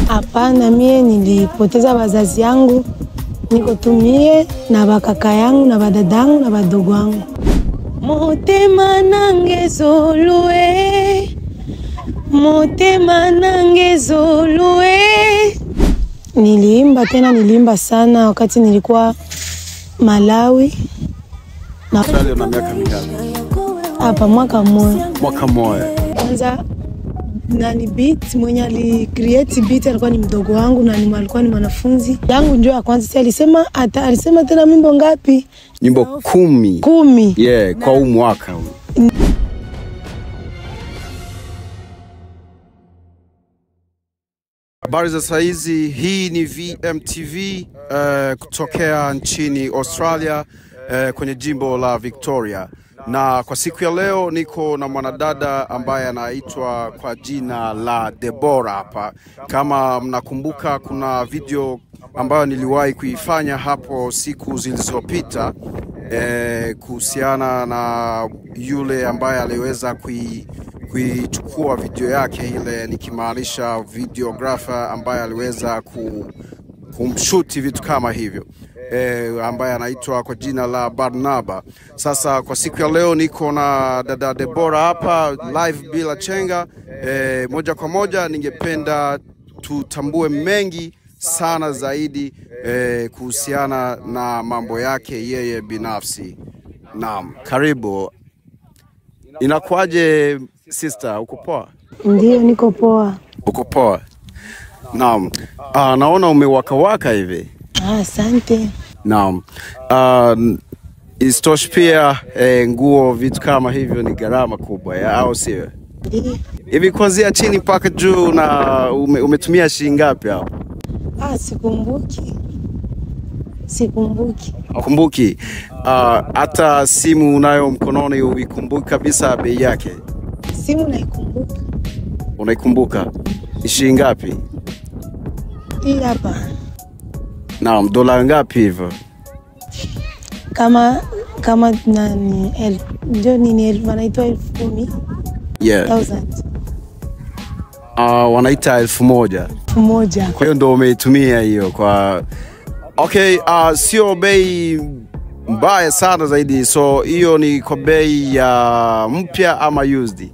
Hapana, mie nilipoteza wazazi yangu, niko tumie na bakaka yangu na badadangu na badogo wangu. motema nange zolue motema nange zolue niliimba tena niliimba sana wakati nilikuwa malawi na Australia una miaka mingapi? hapa mwaka mmoja Mwaka mmoja. kwanza nani beat mwenye ali create beat alikuwa ni mdogo wangu na ni alikuwa ni mwanafunzi yangu njo ya kwanza si alisema ata, alisema tena mimbo ngapi Nyimbo kumi. kumi Yeah, kwa huu mwaka huu. Habari za saizi, hii ni VMTV uh, kutokea nchini Australia uh, kwenye jimbo la Victoria, na kwa siku ya leo niko na mwanadada ambaye anaitwa kwa jina la Debora hapa. Kama mnakumbuka, kuna video ambayo niliwahi kuifanya hapo siku zilizopita eh, kuhusiana na yule ambaye aliweza kui kuichukua video yake ile, nikimaanisha videographer ambaye aliweza ku, kumshuti vitu kama hivyo e, ambaye anaitwa kwa jina la Barnaba. Sasa kwa siku ya leo niko na dada Debora hapa live bila chenga e, moja kwa moja, ningependa tutambue mengi sana zaidi e, kuhusiana na mambo yake yeye binafsi. Naam, karibu. Inakuwaje sister, uko poa? ndio niko poa Uko poa? Naam. Ah, naona umewakawaka hivi. Ah, asante Naam. Uh, isitoshe pia eh, nguo vitu kama hivyo ni gharama kubwa ya au sio? Ndio. Hivi kuanzia chini mpaka juu na ume, umetumia shilingi ngapi hapo? Ah, sikumbuki sikumbuki Kumbuki ah, hata simu unayo mkononi uikumbuki kabisa bei yake? simu naikumbuka Unaikumbuka? Ni shilingi ngapi? hii hapa Naam, dola ngapi hivyo? kama kama nani elfu ndio nini elfu wanaitwa elfu kumi Yeah. thousand Uh, wanaita elfu moja. elfu moja Kwa hiyo ndo umeitumia hiyo kwa okay. Uh, sio bei mbaya sana zaidi, so hiyo ni kwa bei ya mpya ama used?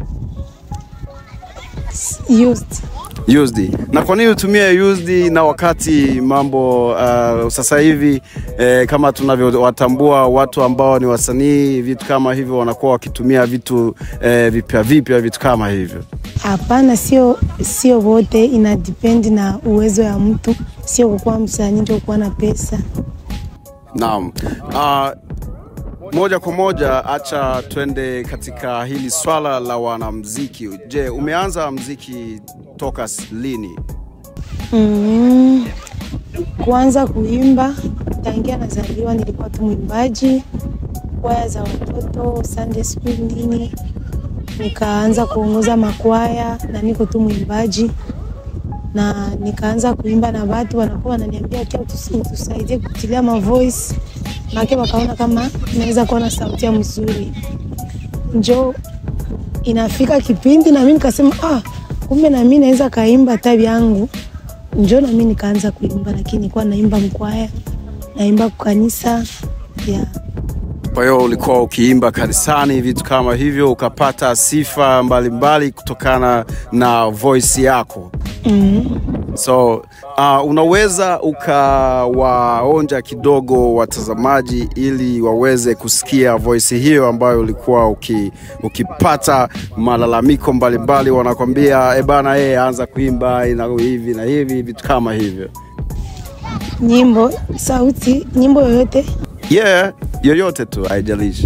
used Used. Na kwa nini utumie used na wakati mambo uh, sasa hivi eh, kama tunavyowatambua watu ambao ni wasanii, vitu kama hivyo wanakuwa wakitumia vitu eh, vipya vipya, vitu kama hivyo. hapana sio sio wote ina depend na uwezo ya mtu sio kukuwa msanii ndio kuwa na pesa Naam. Uh, moja kwa moja, acha twende katika hili swala la wanamziki. Je, umeanza mziki toka s- lini? mm, kuanza kuimba tangia nazaliwa nilikuwa tu mwimbaji kwaya za watoto Sunday school nini nikaanza kuongoza makwaya na niko tu mwimbaji na nikaanza kuimba na watu wanakuwa wananiambia kia utusaidie kutilia mavoice make wakaona kama naweza kuwa na sauti ya mzuri njo inafika kipindi na mimi nikasema ah, kumbe na mimi naweza kaimba tabi yangu njo na mimi nikaanza kuimba lakini nilikuwa naimba mkwaya naimba kukanisa yeah. Kwa hiyo ulikuwa ukiimba kanisani, vitu kama hivyo, ukapata sifa mbalimbali mbali kutokana na voice yako. mm. So uh, unaweza ukawaonja kidogo watazamaji ili waweze kusikia voice hiyo ambayo ulikuwa uki, ukipata malalamiko mbalimbali, wanakwambia e bana, yeye anza kuimba ina hivi na hivi, vitu kama hivyo. nyimbo sauti nyimbo yoyote Yeah, yoyote tu, haijalishi.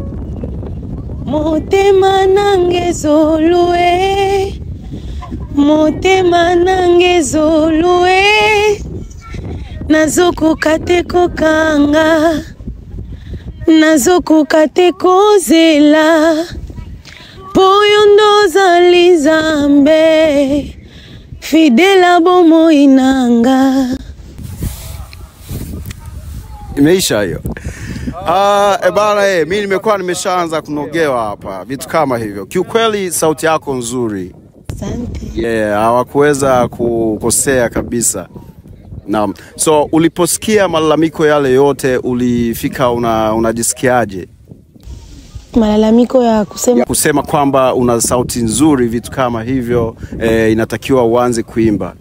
motema nange zolue motema nange zolue nazokoka te kokanga nazokoka te kozela mpo yo ndo ozali nzambe fidela bomoi nanga Imeisha hiyo. Ah, e bana, eh, mi nimekuwa nimeshaanza kunogewa hapa, vitu kama hivyo. Kiukweli sauti yako nzuri. asante yeah, hawakuweza kukosea kabisa. Naam. So uliposikia malalamiko yale yote ulifika una, unajisikiaje? Malalamiko ya kusema Ya kusema kwamba una sauti nzuri, vitu kama hivyo eh, inatakiwa uanze kuimba.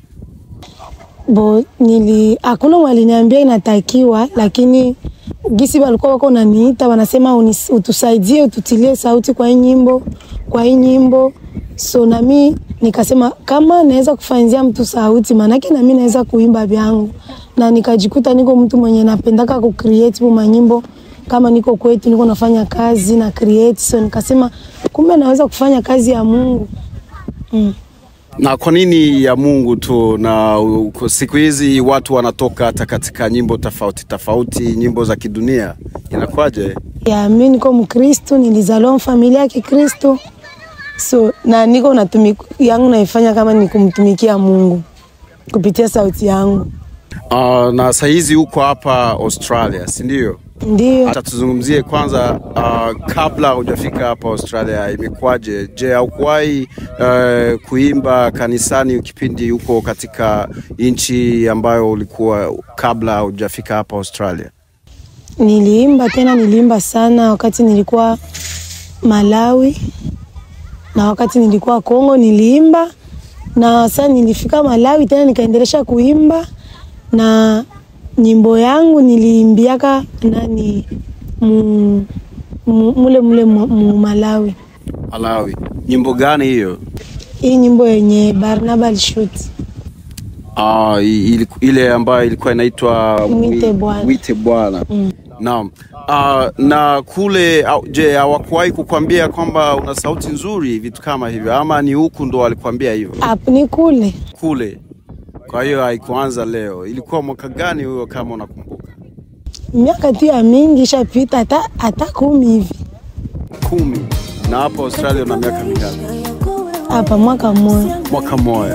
bo nili hakuna mwaliniambia inatakiwa, lakini gisi walikuwa wako naniita wanasema unis- utusaidie ututilie sauti kwa hii nyimbo kwa hii nyimbo. So nami nikasema kama naweza kufanyia mtu sauti, maanake nami naweza kuimba vyangu, na nikajikuta niko mtu mwenye napendaka ku create bu manyimbo kama niko kwetu niko nafanya kazi na create, so nikasema kumbe naweza kufanya kazi ya Mungu mm. Na kwa nini ya Mungu tu? Na u- siku hizi watu wanatoka hata katika nyimbo tofauti tofauti, nyimbo za kidunia, inakuwaje? ya mi niko Mkristo, nilizaliwa familia ya Kikristo, so na niko natumi yangu naifanya kama ni kumtumikia Mungu kupitia sauti yangu, Uh, na sahizi uko hapa Australia, si ndio? ndio Hata tuzungumzie kwanza, uh, kabla hujafika hapa Australia imekuwaje? Je, haukuwahi uh, kuimba kanisani kipindi uko katika nchi ambayo ulikuwa kabla hujafika hapa Australia? niliimba tena, niliimba sana wakati nilikuwa Malawi na wakati nilikuwa Kongo niliimba, na sasa nilifika Malawi tena nikaendelesha kuimba na nyimbo yangu niliimbiaka nani mu, mu, mule mule mu, mu Malawi. Malawi. Nyimbo gani hiyo? Hii nyimbo yenye Barnaba alishuti Ah, i- iliku- ile ambayo ilikuwa inaitwa Mwite Mwi- Bwana. Mwite Bwana. Naam. Ah, na kule au- je, hawakuwahi kukwambia kwamba una sauti nzuri vitu kama hivyo ama ni huku ndo walikwambia hivyo? hapo ni kule Kule. Kwa hiyo haikuanza leo. Ilikuwa mwaka gani huyo kama unakumbuka? miaka tu ya mingi ishapita, hata hata kumi hivi Kumi. Na hapo Australia una miaka mingapi? hapa, mwaka mmoja. Mwaka mmoja.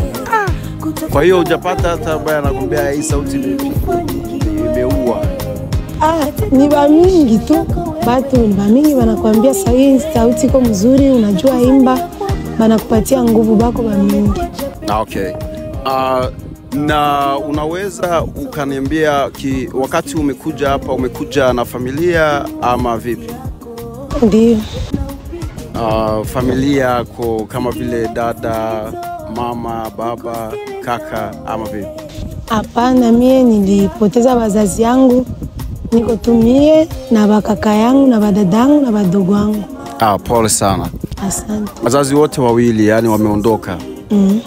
Kwa hiyo hujapata hata ambaye anakwambia hii sauti ime- imeua. Ah, ni ba mingi tu batu ni ba mingi wanakuambia sahii sauti iko mzuri, unajua imba, banakupatia nguvu bako ba mingi. Ah, Okay. Uh, na unaweza ukaniambia ki, wakati umekuja hapa umekuja na familia ama vipi? Ndio Uh, familia yako kama vile dada, mama, baba, kaka ama vipi? hapana, mie nilipoteza wazazi yangu, niko tu mie na bakaka yangu na badada yangu na badogo wangu. Ah, pole sana. Asante. Wazazi wote wawili yani wameondoka. Mm.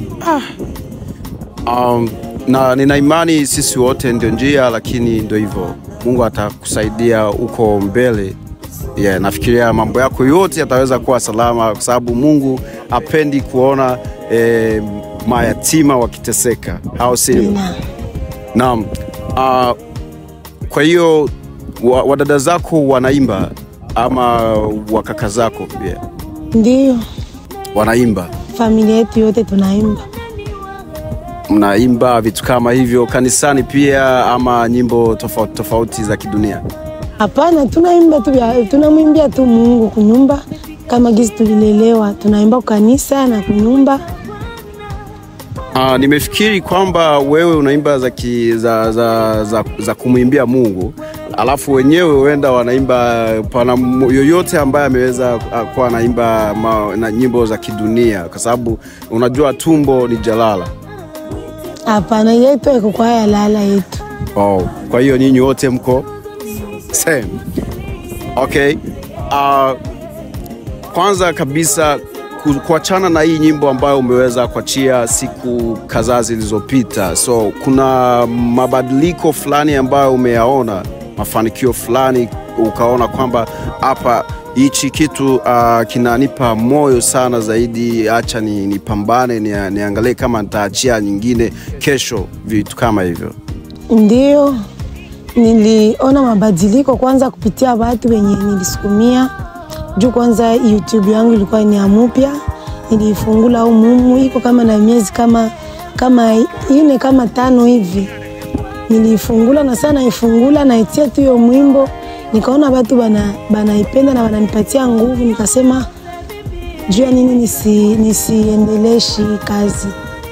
Um, na nina imani sisi wote ndio njia, lakini ndio hivyo, Mungu atakusaidia huko mbele. Yeah, nafikiria mambo yako yote yataweza kuwa salama, kwa sababu Mungu apendi kuona eh, mayatima wakiteseka, au sio? Na, Naam. Uh, kwa hiyo wa, wadada zako wanaimba ama wakaka zako pia ndio wanaimba? familia yetu yote tunaimba. mnaimba vitu kama hivyo kanisani pia ama nyimbo tofauti tofauti za kidunia? Hapana, tunaimba tu, vya- tunamwimbia tu Mungu kunyumba, kama gisi tulilelewa, tunaimba kanisa na kunyumba. Uh, nimefikiri kwamba wewe unaimba za, ki, za, za, za, za kumwimbia Mungu alafu wenyewe huenda wanaimba pana mu- yoyote ambaye ameweza uh, kuwa anaimba ma- na nyimbo za kidunia, kwa sababu unajua tumbo ni jalala. Hapana, yetu iko kwa haya lala yetu. Oh, kwa hiyo nyinyi wote mko same. Okay. Uh, kwanza kabisa ku- kuachana na hii nyimbo ambayo umeweza kuachia siku kadhaa zilizopita, so kuna mabadiliko fulani ambayo umeyaona, mafanikio fulani ukaona kwamba hapa hichi kitu uh, kinanipa moyo sana zaidi, acha ni, nipambane ni, niangalie kama nitaachia nyingine kesho, vitu kama hivyo. Ndio niliona mabadiliko kwanza kupitia watu wenye nilisukumia juu. Kwanza YouTube yangu ilikuwa ni ya mupya, nilifungula au mumu iko kama na miezi kama kama ine kama tano hivi, nilifungula na sana naifungula naitia tu hiyo mwimbo, nikaona watu bana banaipenda na wananipatia nguvu, nikasema juu ya nini nisi, nisiendeleshi kazi.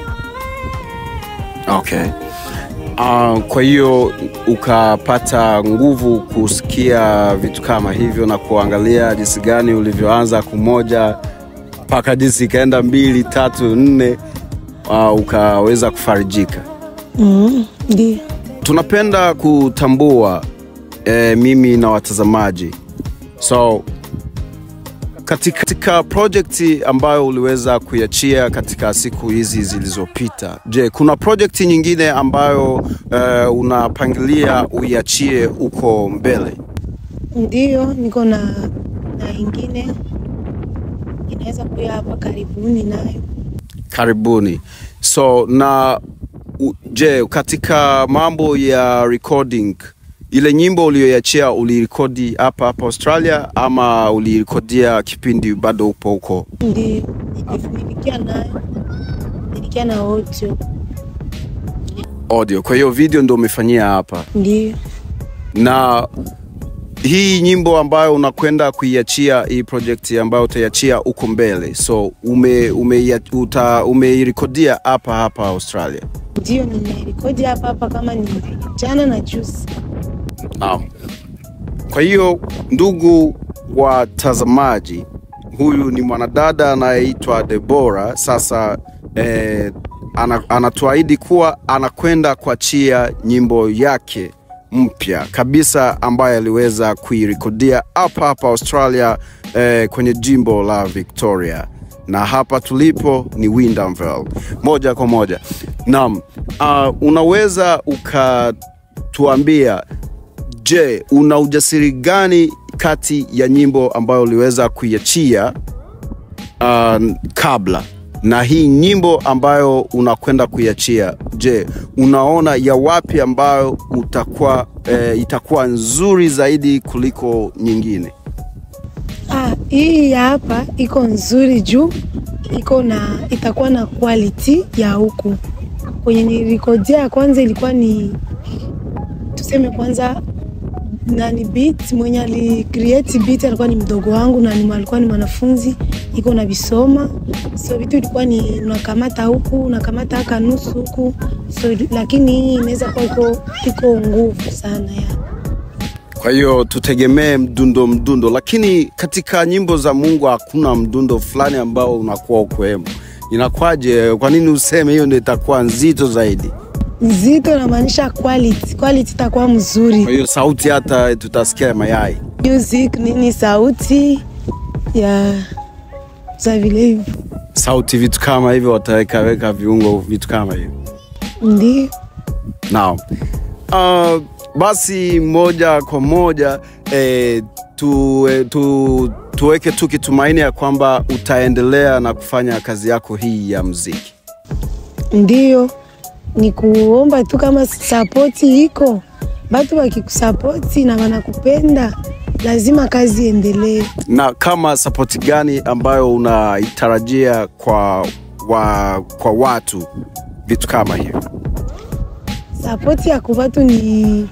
Okay. Uh, kwa hiyo ukapata nguvu kusikia vitu kama hivyo na kuangalia jinsi gani ulivyoanza kumoja mpaka jinsi ikaenda mbili tatu nne, uh, ukaweza kufarijika. Mm, ndio. Tunapenda kutambua eh, mimi na watazamaji, so katika, katika projekti ambayo uliweza kuiachia katika siku hizi zilizopita, je, kuna projekti nyingine ambayo eh, unapangilia uiachie huko mbele? Ndio, niko na na ingine inaweza kuya hapa karibuni nayo. Karibuni. So na u, je, katika mambo ya recording ile nyimbo uliyoiachia ulirekodi hapa hapa Australia ama ulirekodia kipindi bado upo huko? Ndio, nilikia nayo, nilikia na audio. Audio. Kwa hiyo video ndo umefanyia hapa, Ndio, na hii nyimbo ambayo unakwenda kuiachia hii project ambayo utaiachia huko mbele, so ume, ume, uta, umeirekodia hapa hapa Australia? ndio nimerekodi hapa hapa kama ni jana na juzi. Naam. Kwa hiyo ndugu watazamaji, huyu ni mwanadada anayeitwa Debora. Sasa eh, ana, anatuahidi kuwa anakwenda kuachia nyimbo yake mpya kabisa ambayo aliweza kuirekodia hapa hapa Australia eh, kwenye jimbo la Victoria na hapa tulipo ni Windanville moja kwa moja. Naam, uh, unaweza ukatuambia Je, una ujasiri gani kati ya nyimbo ambayo uliweza kuiachia uh, kabla na hii nyimbo ambayo unakwenda kuiachia? Je, unaona ya wapi ambayo utakuwa eh, itakuwa nzuri zaidi kuliko nyingine? Ah, hii ya hapa iko nzuri juu iko na itakuwa na quality ya huku. Kwenye nilikodia ya kwanza ilikuwa ni tuseme kwanza nani beat mwenye ali create beat alikuwa ni mdogo wangu na ni alikuwa ni mwanafunzi iko na visoma so vitu ilikuwa ni unakamata huku unakamata haka nusu huku so lakini hii inaweza kuwa iko iko nguvu sana ya Kwa hiyo tutegemee mdundo mdundo, lakini katika nyimbo za Mungu hakuna mdundo fulani ambao unakuwa ukwemo. Inakuwaje? Kwa nini useme hiyo ndio itakuwa nzito zaidi? nzito namaanisha quality quality itakuwa mzuri Kwa hiyo sauti hata tutasikia mayai. music nini sauti ya za vile hivyo sauti, vitu kama hivyo, wataweka weka viungo, vitu kama hivyo. ndio Naam. Uh, basi moja kwa moja eh, tu, eh, tu, tuweke tu kitumaini ya kwamba utaendelea na kufanya kazi yako hii ya mziki. ndio ni kuomba tu kama sapoti iko batu wakikusapoti na wanakupenda lazima kazi iendelee Na kama sapoti gani ambayo unaitarajia kwa, wa, kwa watu vitu kama hivyo? sapoti ya kubatu ni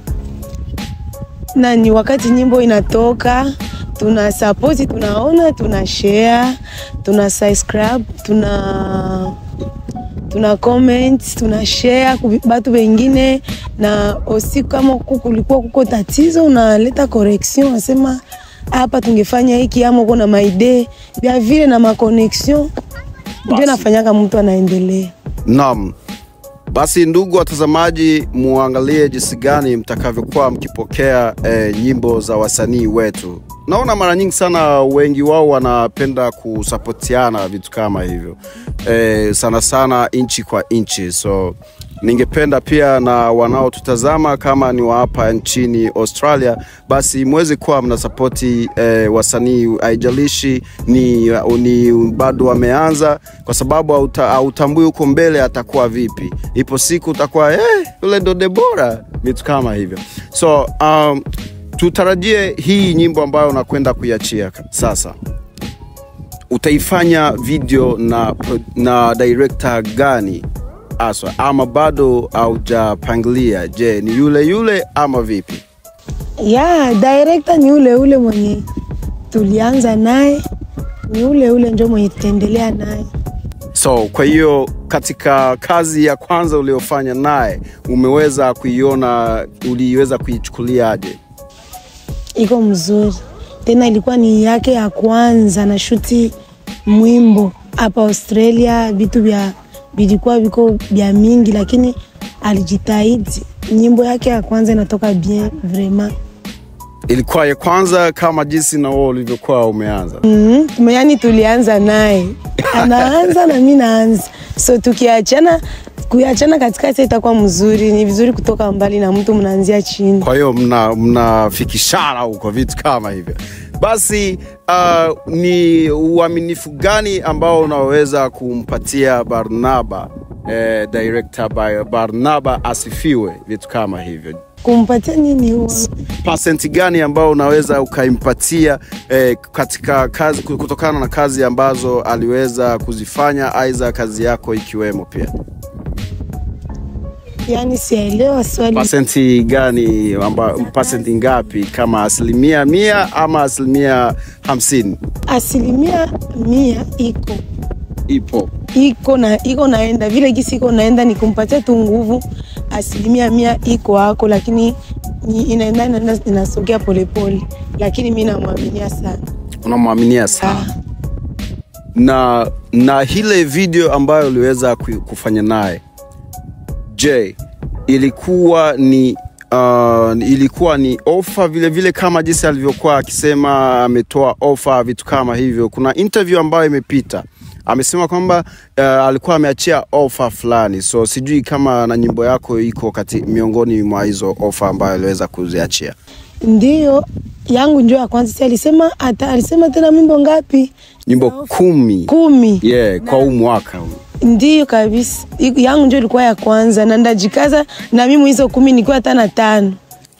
nani wakati nyimbo inatoka tuna sapoti tunaona tuna share tuna subscribe tuna tuna comment tuna share ku batu wengine na osi kama kuku kulikuwa kuko tatizo unaleta correction unasema hapa tungefanya hiki ama uko na maide vya vile na maconnexion ndio Basi. nafanyaka mtu anaendelea Naam. Basi ndugu watazamaji, muangalie jinsi gani mtakavyokuwa mkipokea eh, nyimbo za wasanii wetu. Naona mara nyingi sana wengi wao wanapenda kusapotiana vitu kama hivyo eh, sana sana nchi kwa nchi, so ningependa pia na wanaotutazama kama ni wa hapa nchini Australia, basi mweze kuwa mnasapoti eh, wasanii, haijalishi ni, ni bado wameanza, kwa sababu hauta- hautambui huko mbele atakuwa vipi. Ipo siku utakuwa eh, yule ndo Debora, vitu kama hivyo. So um, tutarajie hii nyimbo ambayo unakwenda kuiachia sasa utaifanya video na, na director gani aswa ama bado haujapangilia? Je, ni yule yule ama vipi? ya director ni ule ule mwenye tulianza naye ni ule ule njo mwenye tutaendelea naye. So kwa hiyo katika kazi ya kwanza uliofanya naye umeweza kuiona, uliweza kuichukuliaje? iko mzuri tena, ilikuwa ni yake ya kwanza na shuti mwimbo hapa Australia. Vitu vya vilikuwa viko vya mingi, lakini alijitahidi. Nyimbo yake ya kwanza inatoka bien vraiment. Ilikuwa ya kwanza kama jinsi na wewe ulivyokuwa umeanza? Mm -hmm. Yani tulianza naye anaanza na mi naanza, so tukiachana kuachana katikati itakuwa mzuri. Ni vizuri kutoka mbali na mtu, mnaanzia chini. Kwa hiyo mna mnafikishana huko vitu kama hivyo. Basi uh, ni uaminifu gani ambao unaweza kumpatia Barnaba eh, director by Barnaba asifiwe, vitu kama hivyo kumpatia nini huo pasenti gani ambao unaweza ukaimpatia eh, katika kazi kutokana na kazi ambazo aliweza kuzifanya, aidha kazi yako ikiwemo pia? Yani sielewa swali. Pasenti gani amba, pasenti ngapi, kama asilimia mia ama asilimia hamsini? Asilimia mia iko Ipo iko na iko naenda vile gisi iko naenda, ni kumpatia tu nguvu. Asilimia mia iko hako, lakini ni inaenda inaenda inasogea polepole, lakini mi namwaminia sana. unamwaminia sana Ah, na na ile video ambayo uliweza ku- kufanya naye je ilikuwa ni uh, ilikuwa ni ofa vile vile kama jinsi alivyokuwa akisema ametoa ofa vitu kama hivyo kuna interview ambayo imepita amesema kwamba uh, alikuwa ameachia ofa fulani so sijui kama na nyimbo yako iko kati miongoni mwa hizo ofa ambayo aliweza kuziachia ndiyo yangu njo ya kwanza. Si alisema ata, alisema tena mimbo ngapi? nyimbo kumi Kumi. yeah, kwa huu mwaka huu Ndiyo kabisa, Iku- yangu njo ilikuwa ya kwanza, na ndajikaza na mimi hizo kumi nikiwa hata na tano.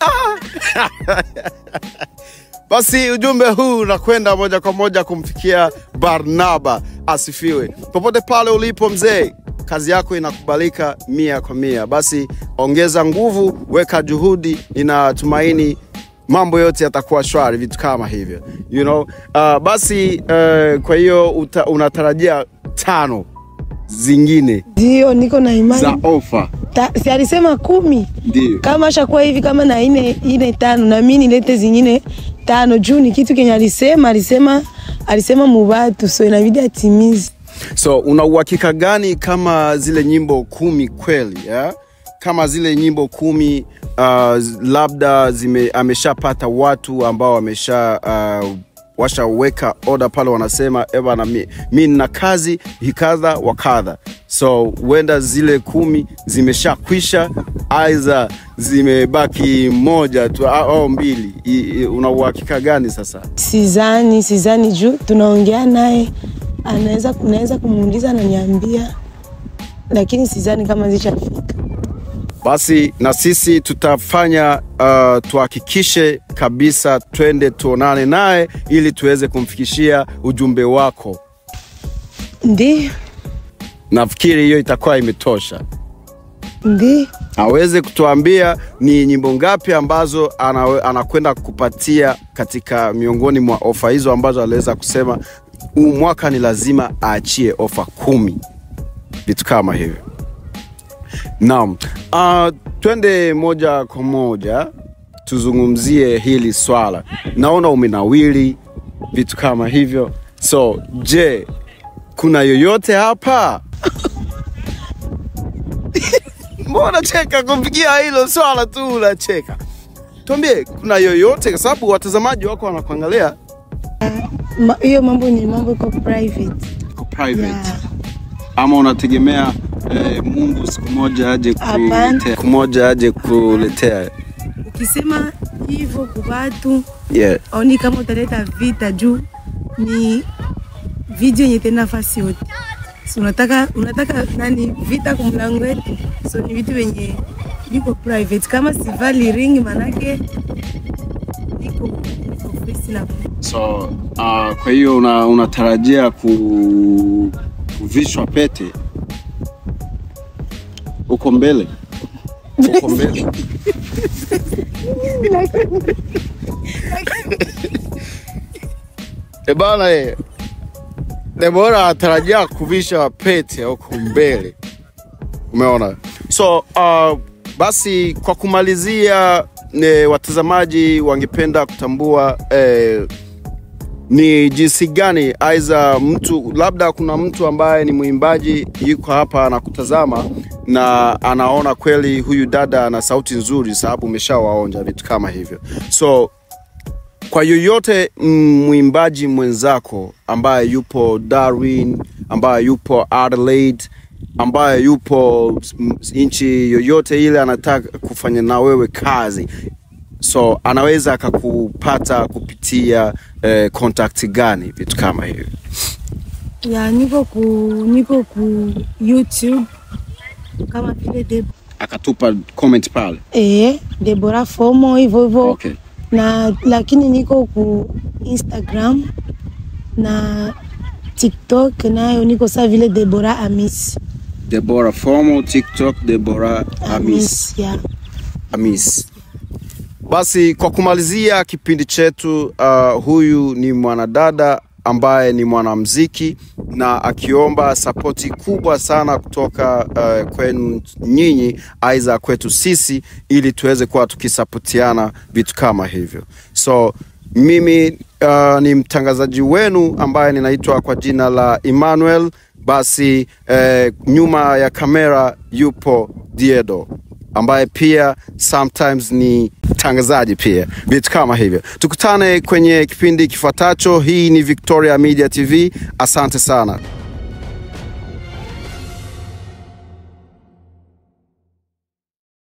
Basi ujumbe huu unakwenda moja kwa moja kumfikia Barnaba asifiwe. Popote pale ulipo mzee, kazi yako inakubalika mia kwa mia. Basi ongeza nguvu, weka juhudi, ninatumaini mambo yote yatakuwa shwari, vitu kama hivyo you know? Uh, basi uh, kwa hiyo uta- unatarajia tano zingine Ndiyo niko na imani za ofa, Ta, si alisema kumi ndio kama ashakuwa hivi kama na ine, ine tano na mimi nilete zingine tano juu ni kitu kenye alisema alisema alisema mubatu so inabidi atimize So una uhakika gani kama zile nyimbo kumi kweli yeah? kama zile nyimbo kumi uh, labda zime, ameshapata watu ambao wamesha uh, washaweka oda pale, wanasema ebana, mi, mi nina kazi hikadha wa kadha, so huenda zile kumi zimeshakwisha, aidha zimebaki moja tu au au mbili. I- i- Una uhakika gani sasa? Sizani, sizani juu tunaongea naye, anaweza naweza kumuuliza ananiambia, lakini sizani kama zishafika. basi na sisi tutafanya uh, tuhakikishe kabisa twende tuonane naye ili tuweze kumfikishia ujumbe wako Ndiyo, nafikiri hiyo itakuwa imetosha ndiyo, aweze kutuambia ni nyimbo ngapi ambazo anawe- anakwenda kupatia katika miongoni mwa ofa hizo ambazo aliweza kusema huu mwaka ni lazima aachie ofa kumi vitu kama hivyo naam uh, twende moja kwa moja tuzungumzie hili swala naona umenawili vitu kama hivyo so je kuna yoyote hapa mbona cheka kufikia hilo swala tu unacheka tuambie kuna yoyote kwa sababu watazamaji wako wanakuangalia Ma- hiyo mambo ni mambo iko private. Iko private Yeah. ama unategemea eh, mungu siku moja aje Hapana. kuletea siku moja aje kuletea Ukisema hivyo kwa watu yeah. aoni kama utaleta vita juu ni video yenye tena nafasi yote. So unataka unataka nani vita kwa mlango wetu, so ni vitu vyenye viko private. Kama sivali ring manake iko iko face na so uh, kwa hiyo una, unatarajia ku, kuvishwa pete uko mbele uko mbele e bana e Debora anatarajia kuvisha pete huko mbele, umeona. So uh, basi kwa kumalizia, ne, watazamaji wangependa kutambua eh, ni jinsi gani aidha mtu labda kuna mtu ambaye ni mwimbaji yuko hapa anakutazama na anaona kweli huyu dada ana sauti nzuri, sababu umeshawaonja vitu kama hivyo. So kwa yoyote mm, mwimbaji mwenzako ambaye yupo Darwin, ambaye yupo Adelaide, ambaye yupo mm, nchi yoyote ile anataka kufanya na wewe kazi so anaweza akakupata kupitia eh, contact gani vitu kama hivyo ya niko ku niko ku YouTube kama vile de, akatupa comment pale eh, Debora Fomo hivyo hivyo okay. na lakini niko ku Instagram na TikTok nayo niko saa vile Debora Amis Deborah Formo, TikTok Deborah Amis. ya Amis. Basi kwa kumalizia kipindi chetu, uh, huyu ni mwanadada ambaye ni mwanamziki na akiomba sapoti kubwa sana kutoka uh, kwenu nyinyi, aidha kwetu sisi, ili tuweze kuwa tukisapotiana vitu kama hivyo. So mimi uh, ni mtangazaji wenu ambaye ninaitwa kwa jina la Emmanuel. Basi eh, nyuma ya kamera yupo Diedo ambaye pia sometimes ni mtangazaji pia, vitu kama hivyo. Tukutane kwenye kipindi kifuatacho. Hii ni Victoria Media TV. Asante sana.